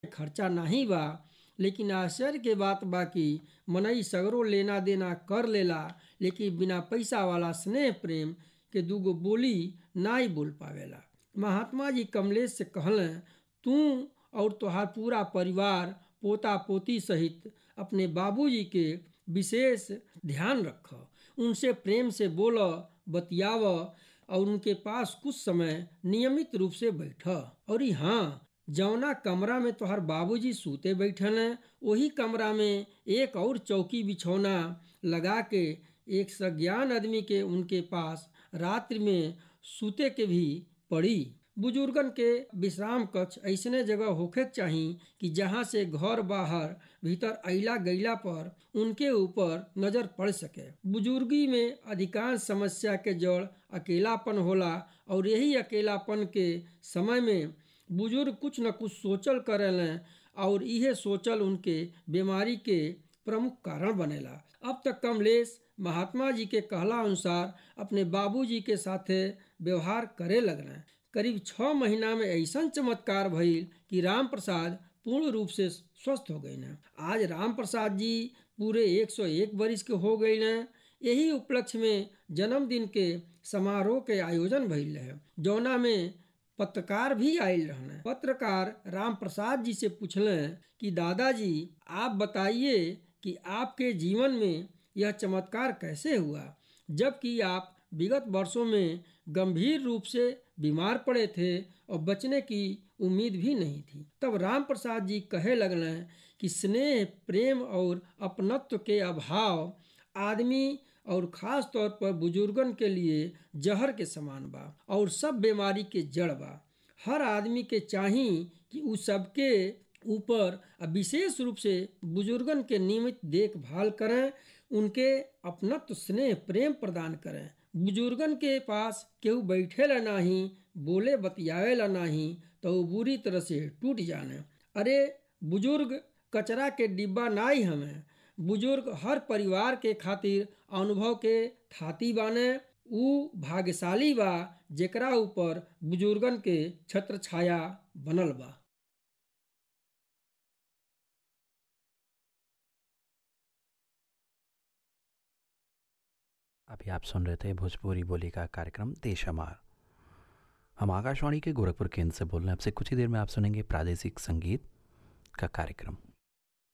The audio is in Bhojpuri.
खर्चा नाही बा लेकिन आश्चर्य के बात बा कि मनई सगरो लेना देना कर लेला लेकिन बिना पैसा वाला स्नेह प्रेम के दूगो बोली नाई बोल पावेला महात्मा जी कमलेश से कहलन तू और तोहार पूरा परिवार पोता पोती सहित अपने बाबूजी के विशेष ध्यान रख उनसे प्रेम से बोल बतियाव और उनके पास कुछ समय नियमित रूप से बैठ और हाँ जौना कमरा में तोहर बाबूजी सूते बैठल हैं वही कमरा में एक और चौकी बिछौना लगा के एक सज्ञान आदमी के उनके पास रात्रि में सूते के भी पड़ी बुजुर्गन के विश्राम कक्ष ऐसने जगह होखे चाही कि जहाँ से घर बाहर भीतर अला गईला पर उनके ऊपर नजर पड़ सके बुजुर्गी में अधिकांश समस्या के जड़ अकेलापन होला और यही अकेलापन के समय में बुजुर्ग कुछ न कुछ सोचल करेलें और यह सोचल उनके बीमारी के प्रमुख कारण बनेला अब तक कमलेश महात्मा जी के कहला अनुसार अपने बाबूजी के साथे व्यवहार करे लगना करीब छः महीना में ऐसा चमत्कार भइल कि राम प्रसाद पूर्ण रूप से स्वस्थ हो गए न आज राम प्रसाद जी पूरे 101 वर्ष के हो गए न यही उपलक्ष्य में जन्मदिन के समारोह के आयोजन भइल है जौना में पत्रकार भी आयल रहने पत्रकार राम प्रसाद जी से पूछले कि दादाजी आप बताइए कि आपके जीवन में यह चमत्कार कैसे हुआ जबकि आप विगत वर्षों में गंभीर रूप से बीमार पड़े थे और बचने की उम्मीद भी नहीं थी तब राम प्रसाद जी कहे लगले कि स्नेह प्रेम और अपनत्व के अभाव आदमी और ख़ास तौर पर बुजुर्गन के लिए जहर के समान बा और सब बीमारी के जड़ बा हर आदमी के चाही कि उ सबके ऊपर विशेष रूप से बुजुर्गन के नियमित देखभाल करें उनके अपनत्व स्नेह प्रेम प्रदान करें बुजुर्गन के पास केहू बैठेला नाही बोले बतियावेला नाही तो वो बुरी तरह से टूट जाने अरे बुजुर्ग कचरा के डिब्बा नाई हमें बुजुर्ग हर परिवार के खातिर अनुभव के थाती बाने ऊ भाग्यशाली बा जेकरा ऊपर बुजुर्गन के छत्र छाया बनल बा अभी आप सुन रहे थे भोजपुरी बोली का कार्यक्रम देश हमार हम आकाशवाणी के गोरखपुर केंद्र से बोल रहे हैं आपसे कुछ ही देर में आप सुनेंगे प्रादेशिक संगीत का कार्यक्रम